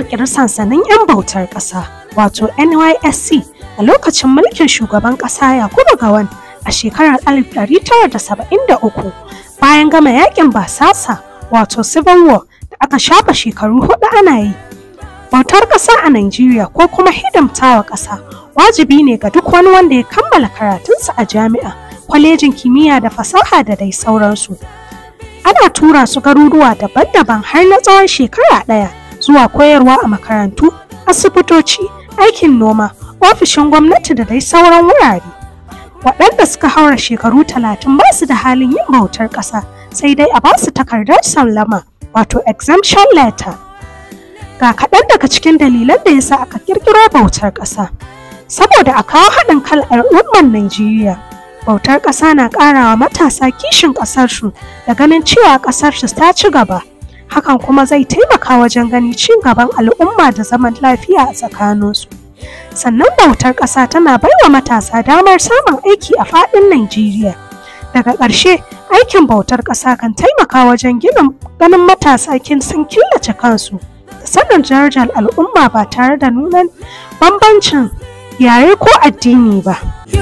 ƙirƙiri sansanin 'yan bautar ƙasa wato NYSC a lokacin mulkin shugaban ƙasa Yakubu Gawan a shekarar 1973 bayan gama yakin basasa wato Civil War da aka shafa shekaru hudu ana yi. Bautar ƙasa a Najeriya ko kuma hidimtawa ƙasa wajibi ne ga duk wani wanda ya kammala karatunsa a jami'a, kwalejin kimiyya da fasaha da dai sauransu. Ana tura su garuruwa daban-daban har na tsawon shekara ɗaya zuwa koyarwa a makarantu, asibitoci, aikin noma, ofishin gwamnati da dai sauran wurare. Waɗanda suka haura shekaru talatin ba su da halin yin bautar ƙasa sai dai a ba su takardar sallama wato exemption letter. Ga kaɗan daga cikin dalilan da yasa aka ƙirƙiro bautar ƙasa. Saboda a kawo haɗin kan al'ummar Najeriya. Bautar ƙasa na ƙarawa matasa kishin ƙasarsu da ganin cewa ƙasarsu ta ci gaba. Hakan kuma zai taimaka wajen ganin ci gaban al'umma da zaman lafiya a tsakaninsu. Sannan bautar ƙasa tana baiwa matasa damar samun aiki a faɗin Najeriya. Daga ƙarshe, aikin bautar ƙasa kan taimaka wajen gina ganin matasa kin sun killace kansu da sanin darajar al'umma ba tare da nuna bambancin yare ko addini ba.